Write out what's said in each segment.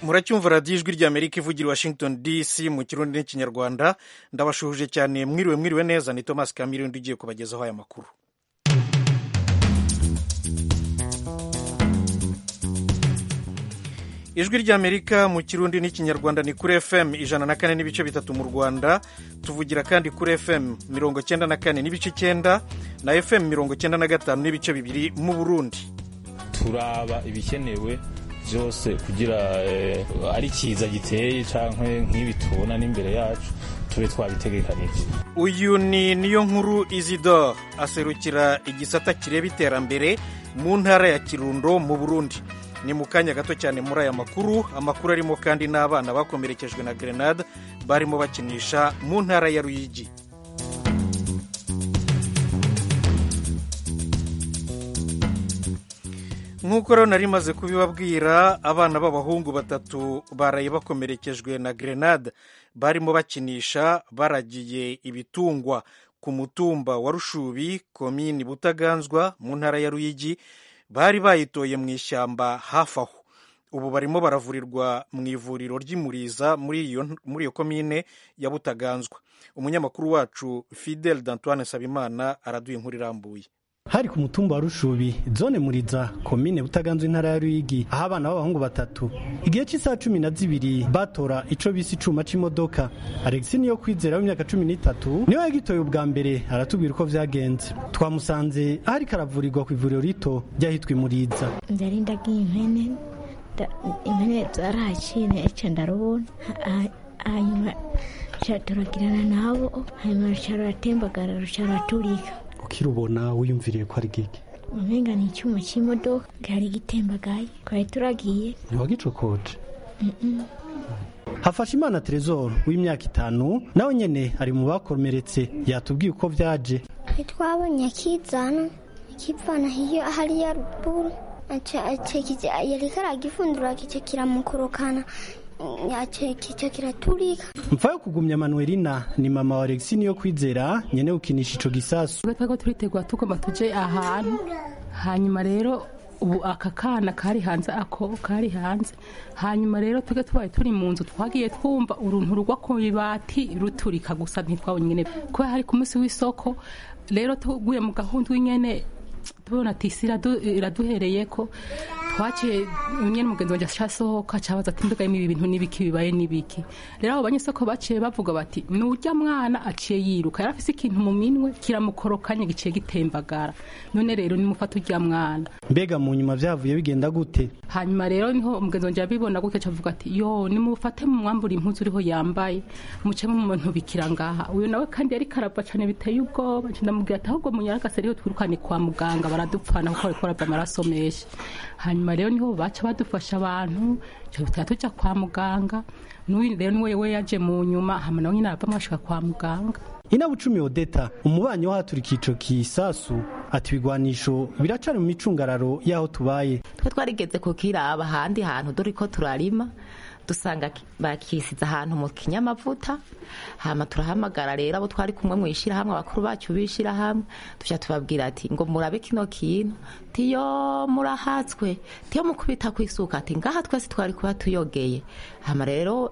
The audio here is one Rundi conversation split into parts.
muracyumva radiyo ijwi ry'amerika ivugira washington dc mu kirundi n'ikinyarwanda ndabashuhuje cyane mwiriwe mwiriwe neza ni thomas kamirindi ugiye kubagezaho aya makuru ijwi ry'amerika mu kirundi n'ikinyarwanda ni kuri fm ijana na kane n'ibice bitatu mu rwanda tuvugira kandi kuri fm mirongo cyenda na kane n'ibice icyenda na fm mirongo cyenda na gatanu n'ibice bibiri mu burundi turaba ibikenewe byose kugira ari cyiza giteye cyangwa nk'ibi tubona n'imbere yacu tube twabitegekanije uyu ni niyo nkuru isidore aserukira igisata kireba iterambere mu ntara ya kirundo mu burundi ni mu kanya gato cyane muri aya makuru amakuru arimo kandi n'abana bakomerekejwe na grenade barimo bakinisha mu ntara ya ruyigi nk'uko rero nari maze kubibabwira abana b'abahungu batatu baraye bakomerekejwe na grenade barimo bakinisha baragiye ibitungwa ku mutumba wa rushubi komini butaganzwa mu ntara ya ruyigi bari bayitoye mu ishyamba hafi aho ubu barimo baravurirwa mu ivuriro ry'imuriza muri iyo komine ya butaganzwa umunyamakuru wacu fidel d'antoine nsabimana araduha inkuru irambuye hari ku mutumba wa rushubi zone muriza komine butaganzwe intara ya ruyigi aho abana b'abahungu batatu igihe cy'isaha cumi na zibiri batora ico bise icuma c'imodoka alexi niyo kwizera w'imyaka cumi n'itatu niwe yagitoye ubwa mbere aratubwira uko vyagenze twamusanze aho ariko aravurirwa ku ivuriro rito ryahitwa imuriza ndari ndagiye impene impene zarahacine ica ndarubona hanyuma turagirana nabo hanyuma ruca ruratembagara ruca ruraturika ukirubona wiyumviriye ko ari gike umenga ni icyuma cy'imodoka gari gitembagaye twari turagiye ntiwagicokoje hafashe imana terezoro w'imyaka itanu nawe nyene ari mu bakomeretse yatubwiye uko vyaje twabonye akizana akivana hiyo hariya ruguru yariko aragifundura kico kiramukorokana icyo kiraturika mfa yo kugumya manuelina ni mama wa alexi niyo kwizera nyene ukinisha ico gisasu twego turitegura tugomba tuje ahantu hanyuma rero ubu aka kana kari hanze ako kari hanze hanyuma rero twebwe tubaye turi mu nzu twagiye twumva uruntu rugwa ku ibati ruturika gusa ntitwabonye nyene kubera hari ku munsi w'isoko rero tuguye mu gahunda w'inyene tubona ati isi iraduhereye ko twaciye nyine mugenzi wanjye asohoka cabaza ati mbega ibi bintu n'ibiki bibaye n'ibiki rero abo banyesoko baciye bavuga bati nurya mwana aciye yiruka yari afise ikintu mu minwe kiramukorokanye giciye gitembagara none rero nimufata urya mwana mbega mu nyuma vyavuye bigenda gute hanyuma rero niho umugenzi wanjye yabibona gutya cavuga ati yo nimufate mu mwambura impuzu uriho yambaye muce mu muntu bikira ngaha uyu nawe kandi yari karava cane biteye ubwoba ndamubwira ati ahubwo munyaragase rero twirukane kwa muganga baradupfana kuko bariko barava amaraso menshi hanyuma rero niho baca badufasha abantu tuba tujya kwa muganga n'uyu rero niwe we yaje mu nyuma hama nawe nyine aravamo ashika kwa muganga inabucumi odeta umubanyi wahaturika ico kisasu ati ibigwanisho biracari mu micungararo y'aho tubaye twe twarigeze kukiraba ahandi hantu dore ko turarima dusanga bakisize ahantu mu kinyamavuta hama turahamagara rero abo twari kumwe mu ishyirahamwe abakuru bacu b'ishyirahamwe tujya tubabwira ati ngo murabe kino kintu tiyo murahatswe tiyo mukubita ku isuka ati ngaha twese twari kuba tuyogeye hama rero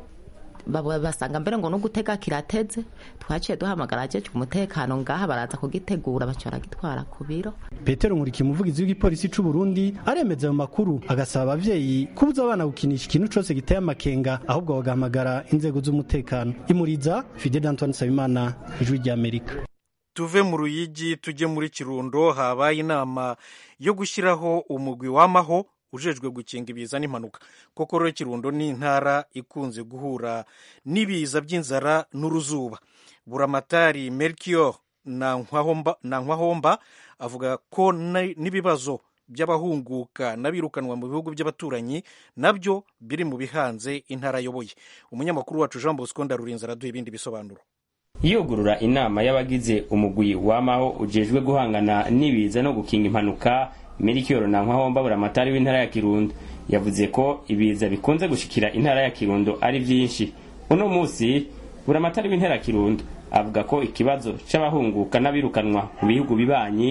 basanga mbere ngo no gutega kirateze twaciye duhamagara ajeje umutekano ngaha baraza kugitegura baca baragitwara ku biro petero nkuriki umuvugizi w'igipolisi c'u burundi aremeza ayo makuru agasaba abavyeyi kubuza abana gukinisha ikintu cose giteye amakenga ahubwo bagahamagara inzego z'umutekano imuriza fidel antoine nsabimana ijwi ry'amerika tuve mu ruyigi tujye muri kirundo habaye inama yo gushyiraho umugwi w'amaho ujejwe gukinga ibiza n'impanuka koko rero kirundo ni intara ikunze guhura n'ibiza by'inzara n'uruzuba buramatari melchior na nkwahomba avuga ko n'ibibazo by'abahunguka n'abirukanwa mu bihugu by'abaturanyi nabyo biri mu bihanze intara ayoboye umunyamakuru wacu jean bosco ndarurinze araduha ibindi bisobanuro yugurura inama y'abagize umugwi w'amaho ujejwe guhangana n'ibiza no gukinga impanuka Melchior Nankahomba buramatari w'intara ya Kirundo yavuze ko ibiza bikunze gushikira intara ya Kirundo ari vyinshi uno musi buramatari w'intara ya Kirundo avuga ko ikibazo c'abahunguka n'abirukanwa mu bihugu bibanyi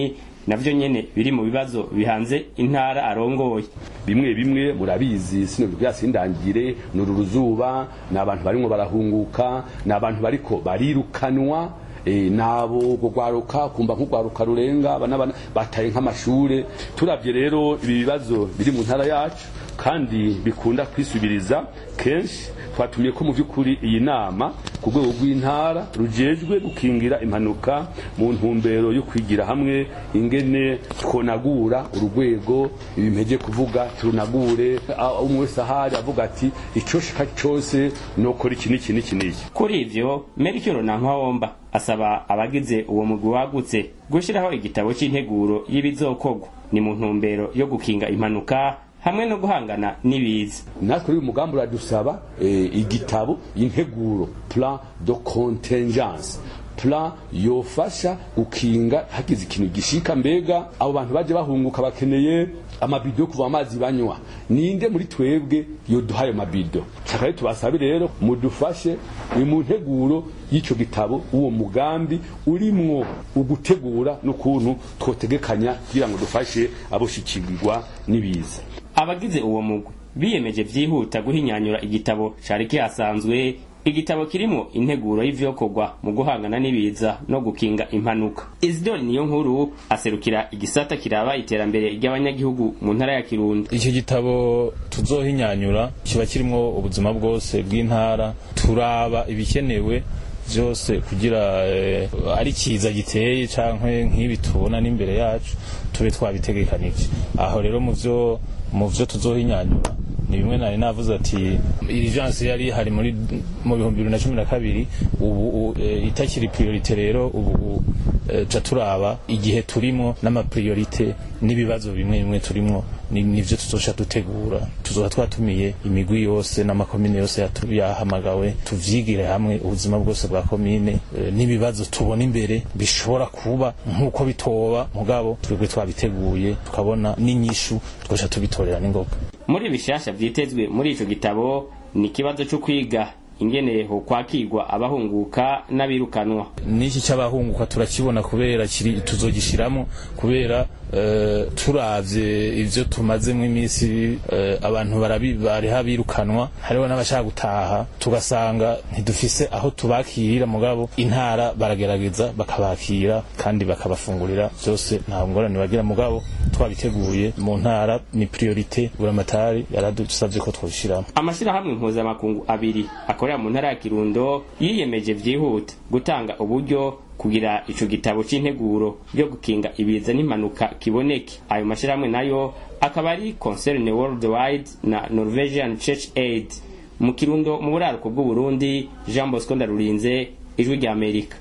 navyo nyene biri mu bibazo bihanze intara arongoye bimwe bimwe murabizi sino bibwira sindangire nuru ruzuba ni abantu barimwo barahunguka ni abantu bariko barirukanwa e, nabo gugwaruka kumva nk'ugwaruka rurenga abana bana bataye nk'amashure turavye rero ibi bibazo biri mu ntara yacu kandi bikunda kwisubiriza kenshi twatumiye ko mu by'ukuri iyi nama ku rwego rw'intara rujejwe gukingira impanuka mu ntumbero yo kwigira hamwe ingene twonagura urugwego ibimpeje kuvuga turunagure umwe wese ahari avuga ati icyo shaka cyose nokora iki n'iki n'iki n'iki kuri ivyo merikiro nankawomba asaba abagize uwo mugwi wagutse gushyiraho igitabo cy'integuro y'ibizokorwa ni mu ntumbero yo gukinga impanuka hamwe no guhangana n'ibiza natwe uyu mugambi uradusaba e, igitabo integuro plan de contingence plan yofasha gukinga hagize ikintu gishika mbega abo bantu baje bahunguka bakeneye amabido yo kuva amazi banywa ninde muri twebwe yoduhaye mabido chakare tubasabe rero mudufashe ni mu nteguro y'ico gitabo uwo mugambi urimwo ugutegura n'ukuntu twotegekanya kugira ngo dufashe aboshikirwa n'ibiza abagize uwo mugwi biyemeje vyihuta guhinyanyura igitabo cari kihasanzwe igitabo kirimo integuro y'ivyokorwa mu guhangana n'ibiza no gukinga impanuka isidori niyo nkuru aserukira igisata kiraba iterambere ry'abanyagihugu mu ntara ya kirundo icyo gitabo tuzohinyanyura kiba kirimwo ubuzima bwose bw'intara turaba ibikenewe byose kugira eh, ari kiza giteye canke nk'ibi tubona n'imbere yacu tube twabitegekanije aho rero mu vyo mu vyo tuzohinyanyura ni bimwe nari navuze ati irijanse yari hari muri mu bihumbi bibiri na cumi na kabiri ubu e, itakiri priorite rero ubu e, ca turaba igihe turimo n'amapriorite n'ibibazo bimwe bimwe turimo nivyo tuzosha dutegura tuzoba twatumiye imigwi yose n'amakomine yose yahamagawe tuvyigire hamwe ubuzima bwose bwa komine e, n'ibibazo tubona imbere bishobora kuba nk'uko bitoba mugabo twebwe twabiteguye tukabona n'inyishu twosha tubitorera n'ingoga muri bishasha vyitezwe muri ico gitabo ni ikibazo co kwiga ingene ho kwakirwa abahunguka n'abirukanwa n'iki cy'abahunguka turakibona kubera kiri tuzogishiramo kubera uh, turavye ivyo tumazemo iminsi uh, abantu bariha birukanwa hariho n'abashaka gutaha tugasanga ntidufise aho tubakirira mugabo intara baragerageza bakabakira kandi bakabafungurira byose nta ngorane bagira mugabo twabiteguye mu ntara ni priorite buramatari yaradusavye ko twabishiramo amashirahamwe mpuzamakungu abiri akorera mu ntara ya kirundo yiyemeje vyihuta gutanga uburyo kugira ico gitabo c'integuro yo gukinga ibiza n'impanuka kiboneke ayo mashirahamwe nayo akaba ari concern worldwide na norwegian church aid mu kirundo mu buraruko bw'uburundi jean bosco ndarurinze ijwi rya amerika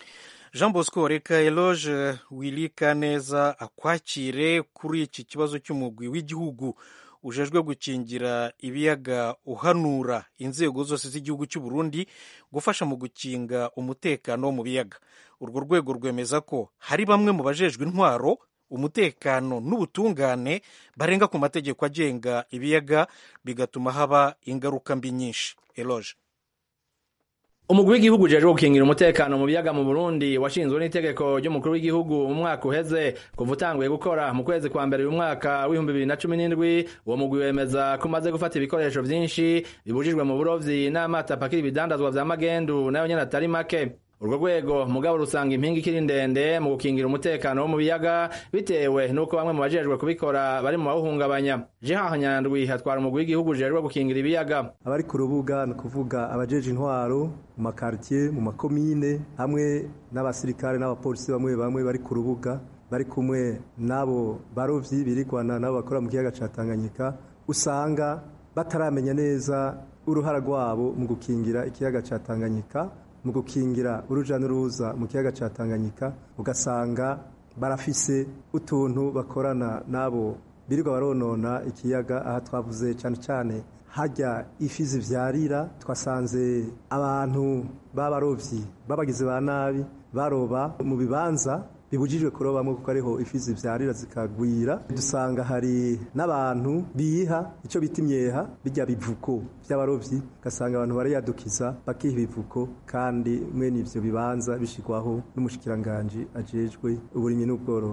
jean bosco reka eloge wilika neza akwakire kuri iki kibazo cy'umugwi w'igihugu ujejwe gukingira ibiyaga uhanura inzego zose z'igihugu cy'u Burundi gufasha mu gukinga umutekano wo mu biyaga urwo rwego rwemeza ko hari bamwe mu bajejwe intwaro umutekano n'ubutungane barenga ku mategeko agenga ibiyaga bigatuma haba ingaruka mbi nyinshi eloge umugwi w'igihugu ujejwe gukingira umutekano mu biyaga mu Burundi washinzwe n'itegeko ry'umukuru w'igihugu mu mwaka uheze kuva utanguye gukora mu kwezi kwa mbere uyu mwaka w'ibihumbi bibiri na cumi n'indwi uwo mugwi wemeza ko umaze gufata ibikoresho vyinshi bibujijwe mu burovyi n'amato apakira ibidandazwa vya magendu nayo nyene atari make urwo rwego mugabo rusanga impinga ikiri ndende mu gukingira umutekano wo mu biyaga bitewe n'uko bamwe mu bajejwe kubikora bari mu bawuhungabanya jehan nyandwi hatwara umugwi w'igihugu ujejwe gukingira ibiyaga abari ku rubuga ni ukuvuga abajeje intwaro mu makartier mu makomine hamwe n'abasirikare n'abapolisi bamwe bamwe bari ku rubuga bari kumwe n'abo barovyi birigwana n'abo bakora mu kiyaga ca Tanganyika usanga bataramenya neza uruhara rwabo mu gukingira ikiyaga ca Tanganyika mu gukingira uruja n'uruza mu kiyaga ca Tanganyika ugasanga barafise utuntu bakorana nabo birirwa baronona ikiyaga aha twavuze cyane cyane hajya ifi zivyarira twasanze abantu b'abarovyi babagize ba nabi baroba mu bibanza bibujijwe kurobamwo kuko ariho ifi zivyarira zikagwira dusanga hari n'abantu biha ico bita imyeha bijya bivuko vy'abarovyi ugasanga abantu barayadukiza bakiha ibivuko kandi mwene ivyo bibanza bishigwaho n'umushikiranganji ajejwe uburimyi n'ubworozi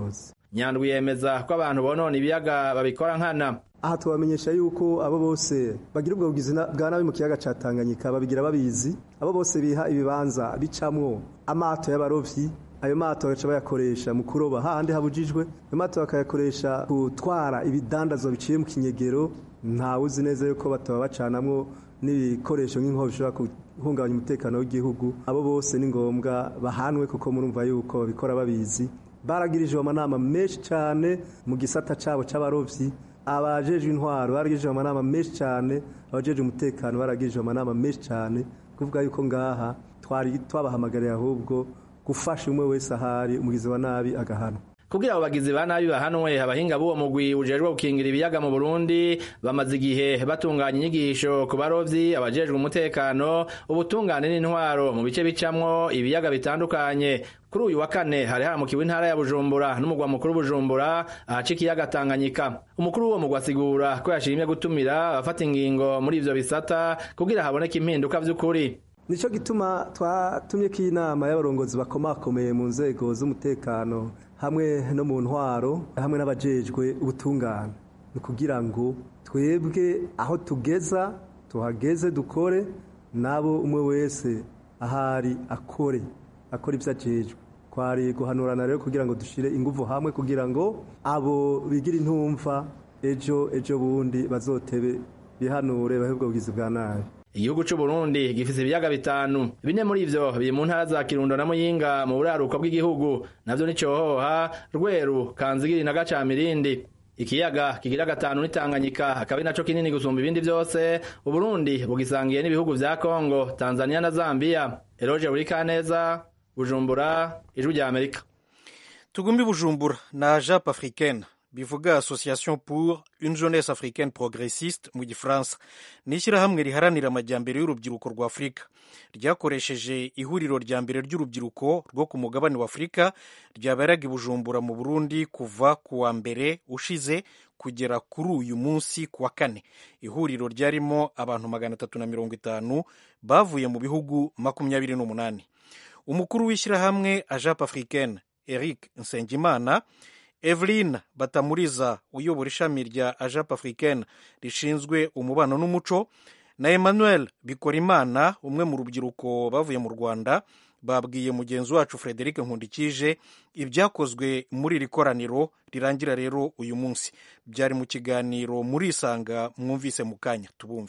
nyandwi yemeza ko abantu bonona ibiyaga babikora nkana aha tubamenyesha yuko abo bose bagira ubwo bugizi bwa nabi mu kiyaga ca Tanganyika babigira babizi abo bose biha ibibanza bicamwo amato y'abarovyi ayo mato bagaca bayakoresha mu kuroba hahandi habujijwe ayo mato bakayakoresha gutwara ibidandazwa biciye mu kinyegero ntawe uzi neza yuko bataba bacanamwo n'ibikoresho nk'inkovu bishobora guhungabanya umutekano w'igihugu abo bose ni ngombwa bahanwe kuko murumva yuko babikora babizi baragirijwe amanama menshi cyane mu gisata cabo c'abarovyi abajejwe intwaro baragirijwe amanama menshi cyane abajejwe umutekano baragirijwe amanama menshi cyane kuvuga yuko ngaha twari twabahamagariye ahubwo gufasha umwe wese ahari umugizi wa nabi agahana kugira abo bagizi ba nabi bahanwe abahinga b'uwo mugwi ujejwe gukingira ibiyaga mu Burundi bamaze igihe batunganya inyigisho ku barovyi abajejwe umutekano ubutungane n'intwaro mu bice bicamwo ibiyaga bitandukanye kuri uyu wa kane hari haramukiwe intara ya Bujumbura n'umugwa mukuru Bujumbura ahaca ikiyaga Tanganyika umukuru w'uwo mugwa asigura ko yashimye gutumira abafata ingingo muri ivyo bisata kugira haboneke impinduka vy'ukuri nico gituma twatumye ko inama y'abarongozi bakomakomeye mu nzego z'umutekano hamwe no mu ntwaro hamwe n'abajejwe ubutungane ni kugira ngo twebwe aho tugeza tuhageze dukore nabo umwe wese ahari akore akora ibyo ajejwe twari guhanurana rero kugira ngo dushire ingufu hamwe kugira ngo abo bigira intumva ejo ejo bundi bazotebe bihanure bahe ubwo bugizi bwa nabi igihugu c'u Burundi gifise ibiyaga bitanu bine muri ivyo biri mu ntara za Kirundo na Muyinga mu buraruko bw'igihugu navyo ni Cohoha Rweru Kanzigiri na Gacamirindi ikiyaga kigira gatanu ni Tanganyika akaba naco kinini gusumba ibindi vyose u Burundi bugisangiye n'ibihugu vya Kongo Tanzania na Zambia Eroje Burikaneza Bujumbura ijwi rya Amerika tugumbi Bujumbura na Jap Africaine bivuga association pour une jeunesse africaine progressiste mu gifaransa ni ishyirahamwe riharanira amajyambere y'urubyiruko rwa afurika ryakoresheje ihuriro rya mbere ry'urubyiruko rwo ku mugabane wa afurika ryaberaga i bujumbura mu burundi kuva ku wa mbere ushize kugera kuri uyu munsi ku wa kane ihuriro ryarimo abantu magana atatu na mirongo itanu bavuye mu bihugu makumyabiri n'umunani umukuru w'ishyirahamwe ajap africaine eric nsengimana Evelyn Batamuriza uyobora ishami rya Ajap Africaine rishinzwe umubano n'umuco na Emmanuel Bikorimana umwe mu rubyiruko bavuye mu Rwanda babwiye mugenzi wacu Frederic Nkundikije ibyakozwe muri iri koraniro rirangira rero uyu munsi byari mu kiganiro muri isanga mwumvise mu kanya tubumve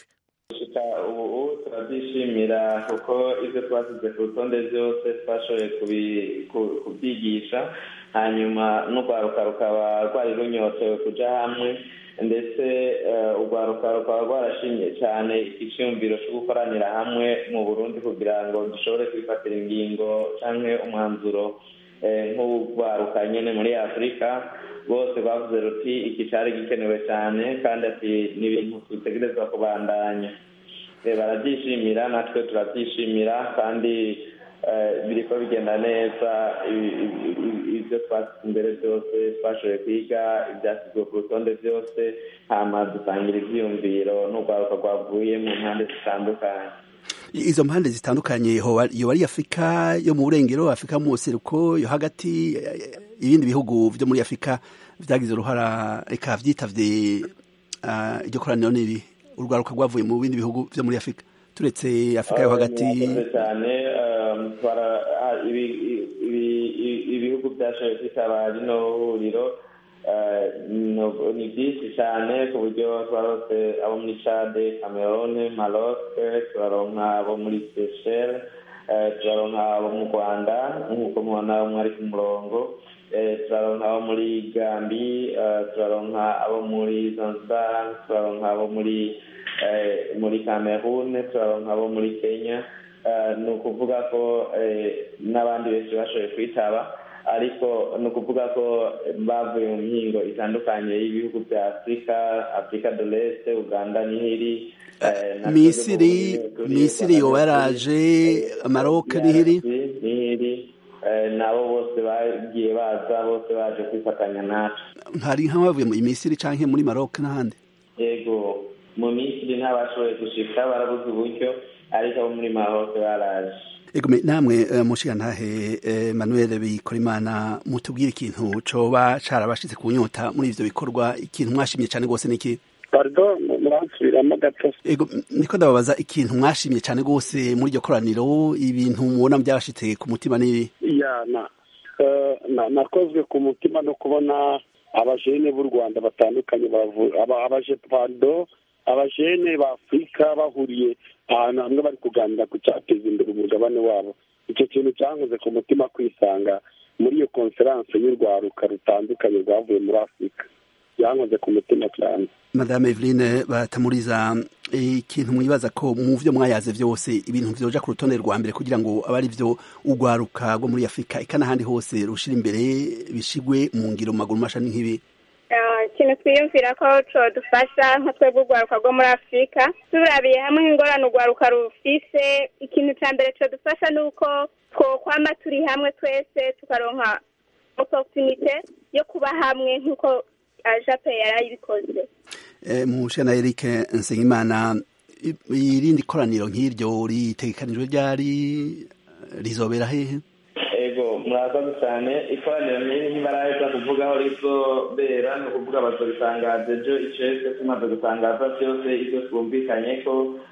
ubu turabyishimira kuko ibyo twasize ku rutonde byose twashoboye kubyigisha hanyuma n'urwaruka rukaba rwari runyotewe kujya hamwe ndetse urwaruka rukaba rwarashimye cyane icyumviro cyo gukoranira hamwe mu burundi kugira ngo dushobore kwifatira ingingo cyangwa umwanzuro nk'urwaruka nyine muri afurika bose bavuze ruti iki cyari gikenewe cyane kandi ati ni ibintu dutegerezwa kubandanya barabyishimira natwe turabyishimira kandi biri ko bigenda neza ibyo twasize imbere byose twashoboye kwiga ibyashyizwe ku rutonde byose hama dusangira ibyiyumviro n'urwaruka rwavuye mu mpande zitandukanye izo mpande zitandukanye yoba ari afurika yo mu burengero afurika mu buseruko yo hagati ibindi bihugu byo muri afurika byagize uruhara reka byitavye iryo koraniro n'ibi urwaruka rwavuye mu bindi bihugu byo muri afurika turetse afurika yo hagati cyane ibihugu byashoboye kwitaba rino huriro ni byinshi cyane ku buryo twarose abo muri cade cameroon maroc turaronka abo muri seychelles turaronka abo mu rwanda nk'uko mubona mwari ku murongo turaronka abo muri gambi turaronka abo muri zanzibar turaronka abo muri muri cameroon turaronka abo muri kenya ni ukuvuga ko n'abandi benshi bashoboye kwitaba ariko ni ukuvuga ko bavuye mu mihingo itandukanye y'ibihugu bya afurika afurika de l'est uganda nihiri misiri misiri yoba yaraje maroc nihiri nihiri nabo bose bagiye baza bose baje kwifatanya natwe hari nk'abavuye mu misiri cyangwa muri maroc n'ahandi yego mu misiri ntabashoboye gushika barabuze uburyo ariko abo muri maroc baraje ego namwe mushigantahe Emmanuel Bikorimana mutubwire ikintu coba carabashitse ku nyota muri ivyo bikorwa ikintu mwashimye cane gose niki pardon muransubiramo gato ego niko ndababaza ikintu mwashimye cane gose muri iryo koraniro ibintu mubona byabashitse ku mutima n'ibi ya na nakozwe ku mutima no kubona abajene b'u rwanda batandukanye abaje pado abajene ba afurika bahuriye ahantu hamwe bari kuganira ku cyateza imbere umugabane wabo icyo kintu cyankoze ku mutima kwisanga muri iyo konferanse y'urwaruka rutandukanye rwavuye muri afurika byankoze ku mutima cyane madame Eveline batamuriza ikintu mwibaza ko mu byo mwayaze byose ibintu vyoja ku rutonde rwa mbere kugira ngo abe ari byo urwaruka rwo muri afurika eka n'ahandi hose rushira imbere bishigwe mu ngiro mu maguru mashani nk'ibi ikintu twiyumvira ko dufasha nka twebwe urwaruka rwo muri afurika turabiye hamwe ingorane urwaruka rufise ikintu cya mbere dufasha ni uko twokwama turi hamwe twese tukaronka oporutunite yo kuba hamwe nk'uko jape yarayibikoze mushe na Eric Nsengimana irindi koraniro nk'iryo ritegekanijwe ryari rizobera hehe ego murakoze cyane ikoraniro nk'iri ntibaraheza kuvugaho rizobera ni ukuvuga bazobitangaza ejo icese tumaze gutangaza byose ibyo twumvikanye ko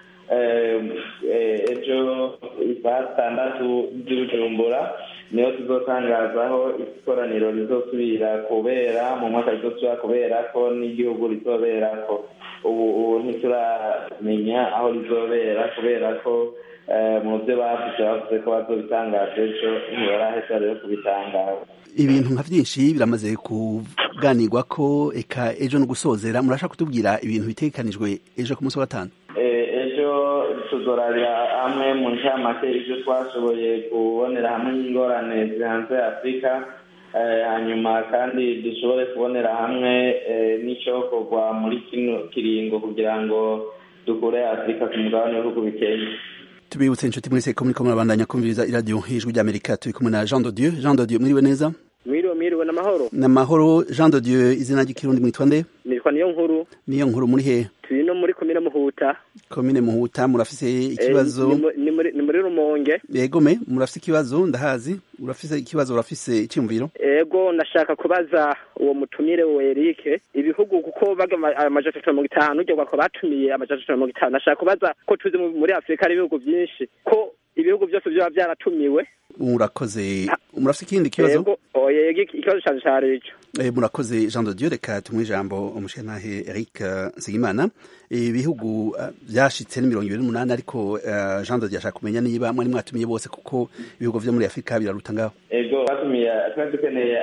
ejo isaha zitandatu z'ibujumbura niyo tuzotangazaho ikoraniro rizosubira kubera mu mwaka rizosubira kubera ko n'igihugu rizobera ko ubu ntituramenya aho rizobera kubera ko mu byo bavuze bavuze ko bazobitangaza ejo ntibaraheza rero kubitangaza ibintu nka byinshi biramaze kuganirwa ko eka ejo no gusozera murashaka kutubwira ibintu bitegekanijwe ejo ku munsi wa gatanu ejo tuzorabira hamwe mu ncamake ibyo twashoboye kubonera hamwe n'ingorane zihanze afurika hanyuma kandi dushobore kubonera hamwe n'icyokorwa muri kino kiringo kugira ngo dukure afurika ku mugabane w'ibihugu bikeye tubibutse inshuti mwese ko muriko murabandanya kumviriza iradiyo ijwi ry'amerika turi kumwe na jean de dieu jean de dieu mwiriwe neza mwiriwe mwiriwe n'amahoro n'amahoro jean de dieu izina ry'ikirundi mwitwa nde nitwa niyo nkuru niyo nkuru muri hehe turi no muri komine muhuta komine muhuta murafise ikibazo ni muri rumonge yegome murafise ikibazo ndahazi urafise ikibazo urafise icyumviro ego ndashaka kubaza uwo mutumire we Eric ibihugu kuko baga amajana atatu mirongo itanu uryo ko batumiye amajana atatu mirongo itanu ndashaka kubaza ko tuzi muri afurika ari ibihugu byinshi ko ibihugu byose byaba byaratumiwe murakoze murafise ikindi kibazo ikibazo cyane cyari ico murakoze jean de dieu reka tumwe ijambo umushenantahe eric nsengimana ibihugu byashitse ni mirongo ibiri n'umunani ariko jean de dieu ashaka kumenya niba mwari mwatumiye bose kuko ibihugu vyo muri afurika biraruta ngaho ego batumiye twari dukeneye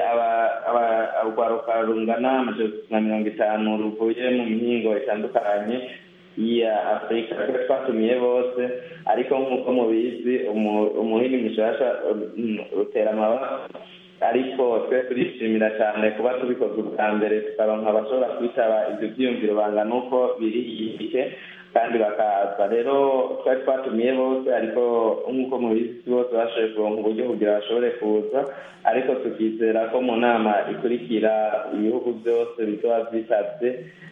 urwaruka rungana amajana na mirongo itanu ruvuye mu mihingo itandukanye ya afurika twe twatumiye bose ariko nk'uko mubizi umuhini mushasha rutera amabara ariko twe turishimira cyane kuba tubikoze ubwa mbere tukaronka abashobora kwitaba ibyo byiyumviro bangana uko biri igihe kandi bakaza rero twari twatumiye bose ariko nk'uko mubizi bose bashoboye kuronka uburyo kugira bashobore kuza ariko tukizera ko mu nama ikurikira ibihugu byose bizoba byitabye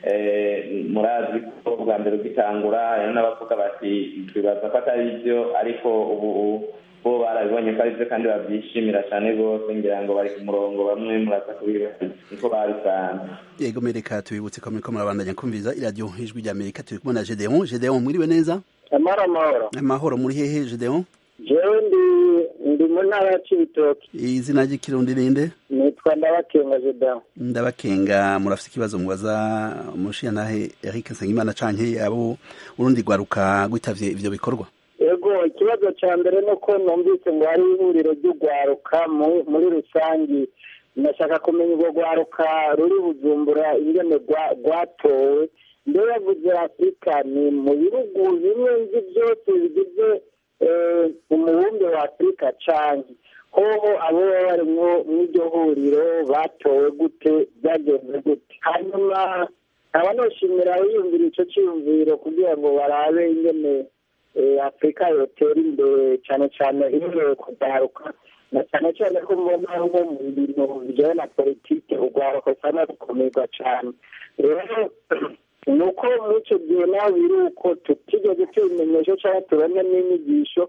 murazi ko bwa mbere ugitangura hari n'abavuga bati twibaza ko atari byo ariko ubu bo barabibonye ko ari byo kandi babyishimira cyane rwose ngira ngo bari ku murongo bamwe muraza kubibaza niko babisanze yego mereka tubibutse ko muriko murabandanya kumviriza iradiyo ijwi rya amerika turi kumwe na gedeon gedeon mwiriwe neza amahoro amahoro amahoro muri hehe gedeon jewe ndi ndi mu ntara ya cibitoki izina ry'ikirundi rinde nitwa ndabakenga gedeon ndabakenga murafise ikibazo mubaza umushiyantahe eric nsengimana canke abo urundi rwaruka rwitavye ivyo bikorwa ego ikibazo cya mbere ni uko numvise ngo hari ihuriro ry'urwaruka muri rusange ndashaka kumenya urwo rwaruka ruri bujumbura ingene rwatowe mbere bavuze afurika ni mu bihugu bimwe nzi byose bigize umubumbe wa afurika cyane hoho abo baba bari mw'iryo huriro batowe gute byagenze gute hanyuma nkaba noshimira yiyumvira icyo cyiyumviro kugira ngo barabe ingene afurika yotera imbere cyane cyane ihereye kugaruka na cyane cyane ko mbona nko mu bintu bijyanye na politiki urwaruka usanga rukomerwa cyane rero ni uko muri icyo gihe naho biri uko tutigeze tubimenyesha cyangwa tubone n'inyigisho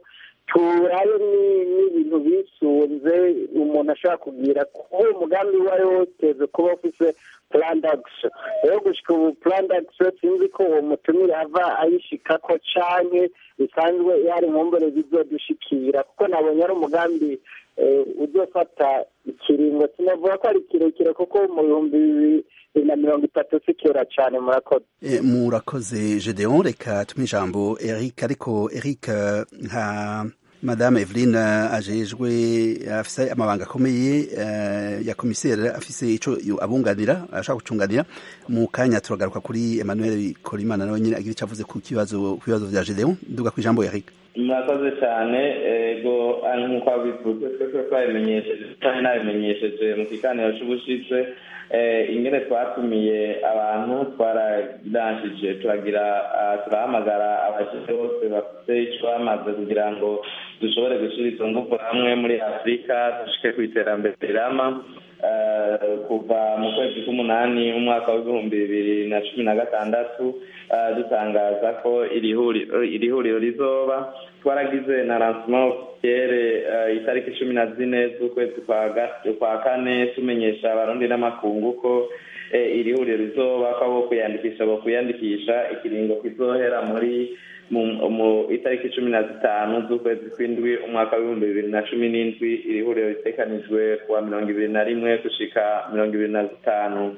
turabe n'ibintu bisunze umuntu ashobora kugira kuko uwo mugambi uwo ari wo wose kuba ufise purandagisi rero gushyika ubu purandagisi sinzi ko uwo mutumire ava ayishika ko canke bisanzwe yari nkumbure bizodushikira kuko nabonye ari umugambi uzofata ikiringo sinavuga ko ari kirekire kuko mu bihumbi bibiri na mirongo itatu si kera cyane murakoze murakoze gedeon reka tume ijambo eric ariko eric nka madame eveline ajejwe afise amabanga akomeye ya komiseri afise ico abunganira ashaka gucunganira mu kanya turagaruka kuri emmanuel korimana nawe nyine agira ico avuze ku kibazo ku bibazo vya gedeon nduga kw'ijambo eric murakoze cyane ego nk'uko wabivuze twese twabimenyesheje cyane nabimenyesheje mu kiganiro cy'ubushize ingene twatumiye abantu twaradanshije turagira turahamagara abashyitsi bose bafite icyo bamaze kugira ngo dushobore gushyira izo ngufu hamwe muri afurika dushike ku iterambere rirama kuva mu kwezi k'umunani umwaka w'ibihumbi bibiri na cumi na gatandatu dutangaza ko iri huriro rizoba twaragize na lancement officiere itariki cumi na zine z'ukwezi kwa kane tumenyesha abarundi n'amakungu ko iri huriro rizoba ko abo kwiyandikisha bo kwiyandikisha ikiringo kizohera muri mu itariki cumi na zitanu z'ukwezi kw'indwi umwaka w'ibihumbi bibiri na cumi n'indwi iri huriro ritekanijwe kuwa mirongo ibiri na rimwe gushika mirongo ibiri na zitanu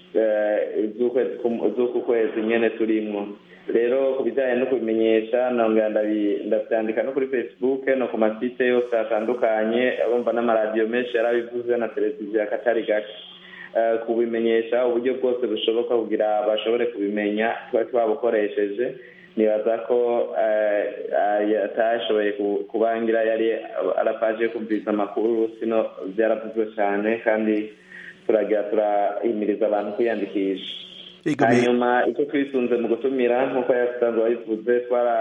z'uku kwezi nyene turimwo rero ku bijyanye no kubimenyesha nongera ndabyandika no kuri facebook no ku masite yose atandukanye bumva n'amaradiyo menshi yarabivuze na televiziyo akatari gake kubimenyesha uburyo bwose bushoboka kugira bashobore kubimenya tuba twabukoresheje nibaza ko atashoboye kubangira yari arapaje kumviriza amakuru sino byaravuzwe cyane kandi turagira turahimiriza abantu kwiyandikisha hanyuma icyo twisunze mu gutumira nk'uko yasanzwe wabivuze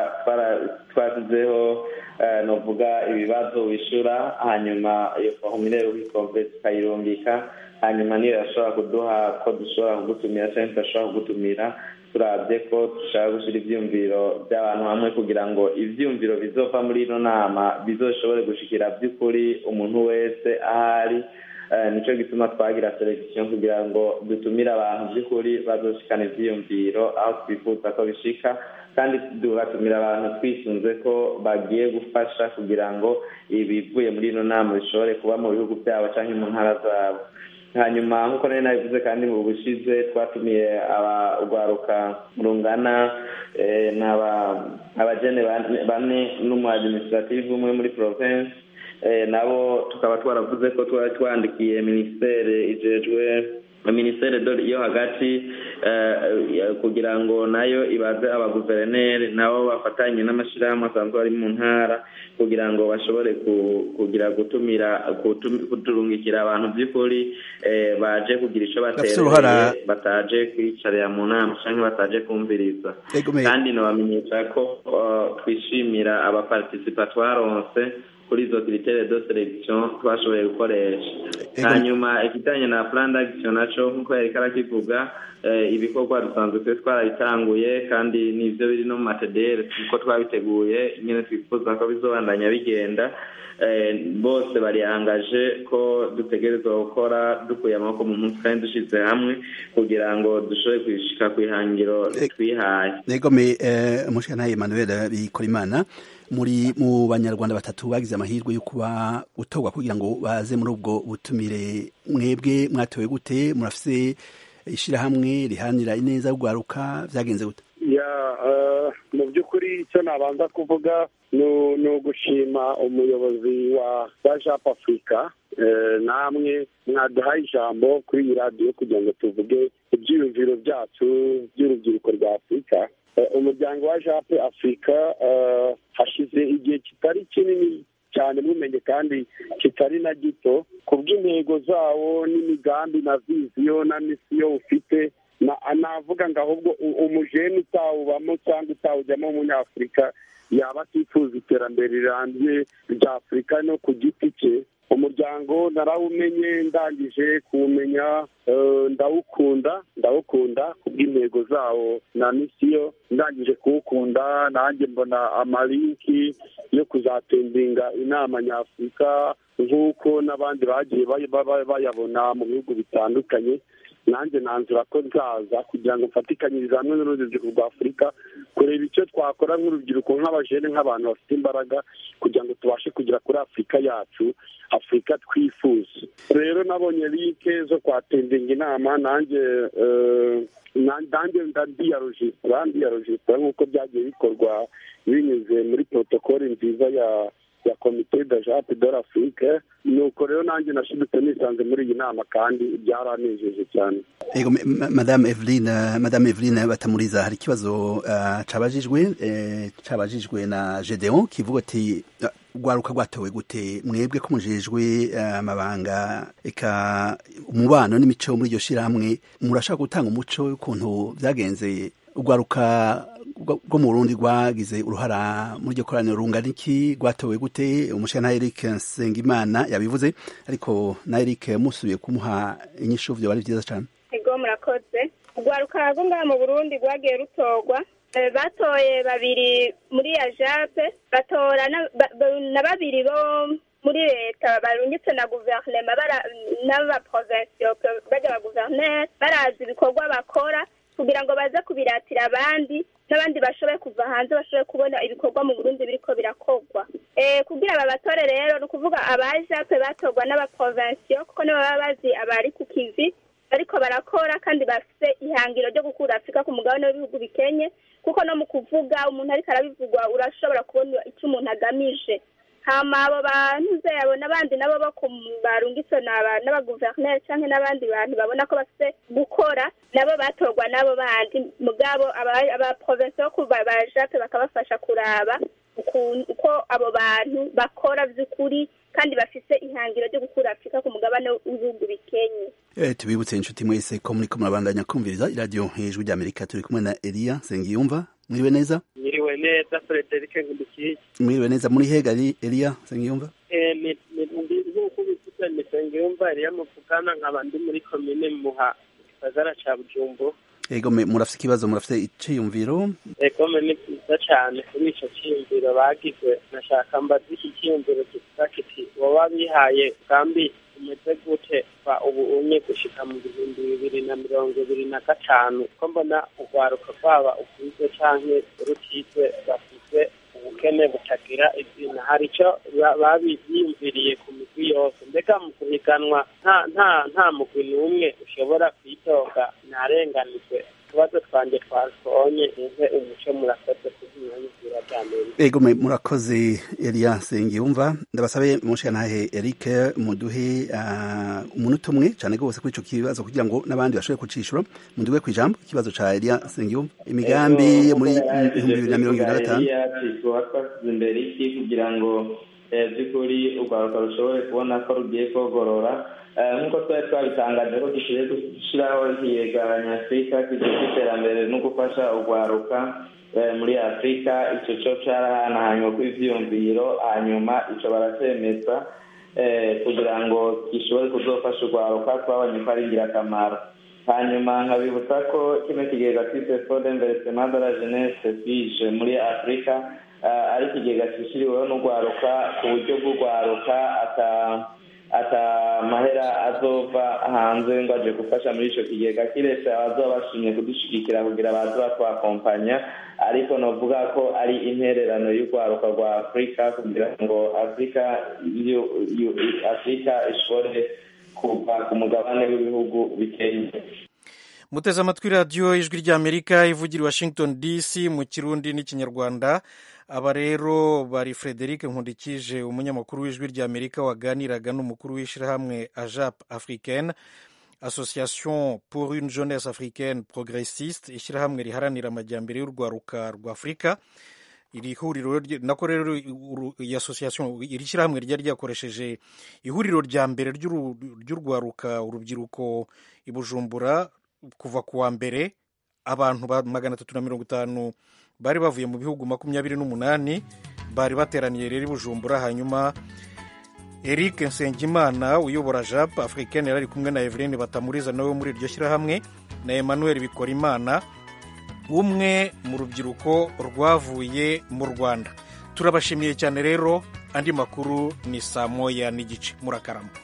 twashyizeho novuga ibibazo wishyura hanyuma iyo formulaire wikomve tukayirungika hanyuma niyo yashobora kuduha ko dushobora kugutumira cyangwa tudashobora kugutumira turabye ko dushaka gushyira ibyiyumviro by'abantu hamwe kugira ngo ibyiyumviro bizova muri ino nama bizoshobore gushikira by'ukuri umuntu wese ahari nicyo gituma twagira selekisiyo kugira ngo dutumire abantu by'ukuri bazoshikana ibyiyumviro aho twifuza ko bishika kandi tugatumira abantu twisunze ko bagiye gufasha kugira ngo ibivuye muri ino nama bishobore kuba mu bihugu byabo cyangwa mu ntara zabo hanyuma nk'uko nari nabivuze kandi mu bushize twatumiye urwaruka rungana abajene bane n'umu administrative umwe muri province nabo tukaba twaravuze ko twari twandikiye minisiteri ijejwe minisiteri yo hagati kugira ngo nayo ibaze abaguverineri nabo bafatanye n'amashyirahamwe asanzwe ari mu ntara kugira ngo bashobore kugira gutumira kuturungikira abantu by'ukuri baje kugira icyo batereye bataje kwicarira mu nama cyangwa bataje kumviriza kandi nabamenyesha ko twishimira abapartisipa twaronse kuri izo kiritere do selection twashoboye gukoresha hanyuma ikijyanye na plan d'action naco nk'uko yari karakivuga ibikorwa dusanzwe twe twarabitanguye kandi nivyo biri no mu matedere kuko twabiteguye nyine twifuza ko bizobandanya bigenda bose barihangaje ko dutegerezwa gukora dukuye amaboko mu munsi kandi dushize hamwe kugira ngo dushobore kwishika ku ihangiro twihaye negome umushikana Emmanuel Bikorimana muri mu banyarwanda batatu bagize amahirwe yo kuba gutorwa kugira ngo baze muri ubwo butumire mwebwe mwatowe gute murafise ishirahamwe rihanira ineza y'ugwaruka vyagenze gute ya mu by'ukuri icyo nabanza kuvuga ni ugushima umuyobozi wa jap afurika namwe mwaduhaye ijambo kuri iyi radiyo kugira ngo tuvuge ibyiyumviro byacu by'urubyiruko rwa afurika umuryango wa jape afurika hashize igihe kitari kinini cyane mumenye kandi kitari na gito ku bw'intego zawo n'imigambi na viziyo na misiyo ufite navuga ngo ahubwo umujeni utawubamo cyangwa utawujyamo w'umunyafurika yaba atifuza iterambere rirambye rya afurika no ku giti cye umuryango narawumenye ndangije kuwumenya eh, ndawukunda ndawukunda kubw'intego zawo na misiyo ndangije kuwukunda nanjye mbona amalinki yo kuzatembinga inama nyafurika nk'uko n'abandi bagiye bay- bay- bayabona mu bihugu bitandukanye nanjye nanzura ko nzaza kugira ngo mfatikanyirize hamwe n'urubyiruko rwa afurika kureba icyo twakora nk'urubyiruko nk'abajene nk'abantu bafite imbaraga kugira ngo tubashe kugera kuri afurika yacu afurika twifuza rero nabonye linke zo kwatendinga inama nanjye eh, na- nanjye ndiyarojisitara ndiyarojisitara nk'uko byagiye bikorwa binyuze muri protokole nziza ya ya komite de jape de l'afrique nuko rero nanjye nashidutse nisanze muri iyi nama kandi byaranejeje cyane Ego, ma- ma- madame Eveline uh, madame Eveline batamuriza hari ikibazo uh, cabajijwe eh, cabajijwe na Gedeon kivuga ati uh, rwaruka rwatowe gute mwebwe ko mujejwe uh, amabanga eka umubano n'imico muri iryo shirahamwe murashaka gutanga umuco w'ukuntu vyagenze urwaruka rwo rwo mu Burundi rwagize uruhara muri iryo koraniro rungana iki rwatowe gute umushana Eric Nsengimana yabivuze ariko na Eric musubiye kumuha inyishu vyo bari vyiza cane ego murakoze urwaruka rwo ngaha mu burundi rwagiye rutorwa Eh, batoye babiri muri ya jape batora na ba- ba- na babiri bo muri leta barungitse na guverinoma bara- n'abaprovensiyo bajya ba guverineri barazi ibikorwa bakora kugira ngo baze kubiratira abandi n'abandi bashoboye kuva hanze bashoboye kubona ibikorwa mu burundi biriko birakorwa Eh, kugira babatore rero ni ukuvuga abajape batorwa n'abaprovensiyo kuko nibo baba bazi abari ku kivi bariko barakora kandi bafite ihangiro ryo gukura afurika ku mugabane w'ibihugu bikenye kuko no mu kuvuga umuntu ariko arabivugwa urashobora kubona icyo umuntu agamije hama abo bantu zabo n'abandi nabo bo ku barungitse n'aba- n'abaguverineri cyangwa n'abandi bantu babona ko bafite gukora nabo batorwa n'abo bandi mugabo aba- abaprovensi bo kuva bajape bakabafasha kuraba ukuntu- uko abo bantu bakora by'ukuri kandi bafite ihangiro ryo gukura afurika ku mugabane w'ibihugu bikenye Eh, tubibutse inshuti mwese ko muriko murabandanya kumviriza iradiyo hejuru ry'amerika turi kumwe na eliya sengiyumva mwiriwe neza Mwiriwe neza Frederic Ngundukiye mwiriwe neza muri hega ari eliya sengiyumva eh ni ni ndi nk'uko bivuze ni Sengiyumva yari yamuvugana nkaba ndi muri komine Muha mu gisagara ca Bujumbura ego me- murafite ikibazo murafite iciyumviro egome ni byiza cyane kuri ico ciyumviro bagize nashaka mbaza iki ciyumviro kivuga kiti woba bihaye kambi umeze gute va ubu unye gushika mu bihumbi bibiri na mirongo ibiri na gatanu ko mbona urwaruka rwaba ukwize canke rutizwe bafise ubukene butagira izina hari ico ba- babiyumviriye ku migwi yose mbega mu guhiganwa nta nta nta mugwi n'umwe ushobora kwidoga ntarenganijwe utubazo twanje twasonye nze umuco murakoze kuzinanyizira ry'amerika ego me- murakoze eliya sengiyumva ndabasabe mushikantahe eric muduhe ah, umunota umwe cane rwose kuri ico kibazo kugira ngo n'abandi bashobore kucishura muduhe kw'ijambo ikibazo ca eliya sengiyumva imigambi yo muri ibihumbi bibiri na mirongo ibiri na gatanu tuba twasize imbere iki kugira ngo eh, by'ukuri urwaruka rushobore kubona ko rugiye kogorora Eh, nk'uko twari twabitangaje ko dukwiye gushyiraho ikigega nyafurika kijejwe iterambere no gufasha urwaruka eh, muri afurika ico co carahanahanywe kw'ivyiyumviro hanyuma ico baracemeza eh, kugira ngo gishobore kuzofasha urwaruka twabonye ko ari ingirakamaro hanyuma nkabibutsa ko kino kigega twise fode investissement de la jeunesse fije muri afurika eh, ari ikigega cishyiriweho n'urwaruka ku buryo bw'urwaruka ata ata mahera azova hanze ngo aje gufasha muri ico kigega kiretse abazoba bashimye kudushigikira kugira baze batwakompanya ariko novuga ko ari intererano y'urwaruka rwa afurika kugira ngo afurika yu- yu- afurika ishobore kuva ku mugabane w'ibihugu bikennye muteze amatwi radiyo ijwi ry'amerika ivugira i washington dc mu kirundi n'ikinyarwanda aba rero bari frederic nkundikije umunyamakuru w'ijwi ry'amerika waganiraga n'umukuru w'ishyirahamwe ajap africaine association pour une jeunesse africaine progressiste ishyirahamwe riharanira amajyambere y'urwaruka rwa afurika iri huriro rye- nako rero uru- iyi association iri shyirahamwe ryari ryakoresheje ihuriro rya mbere ry'uru- ry'urwaruka urubyiruko i bujumbura kuva ku wa mbere abantu ba magana atatu na mirongo itanu bari bavuye mu bihugu makumyabiri n'umunani bari bateraniye rero i bujumbura hanyuma eric nsengimana uyobora jap africaine yari ari kumwe na eveline batamuriza nawe muri iryo shyirahamwe na emmanuel bikorimana umwe mu rubyiruko rwavuye mu rwanda turabashimiye cyane rero andi makuru ni saa moya n'igice murakarama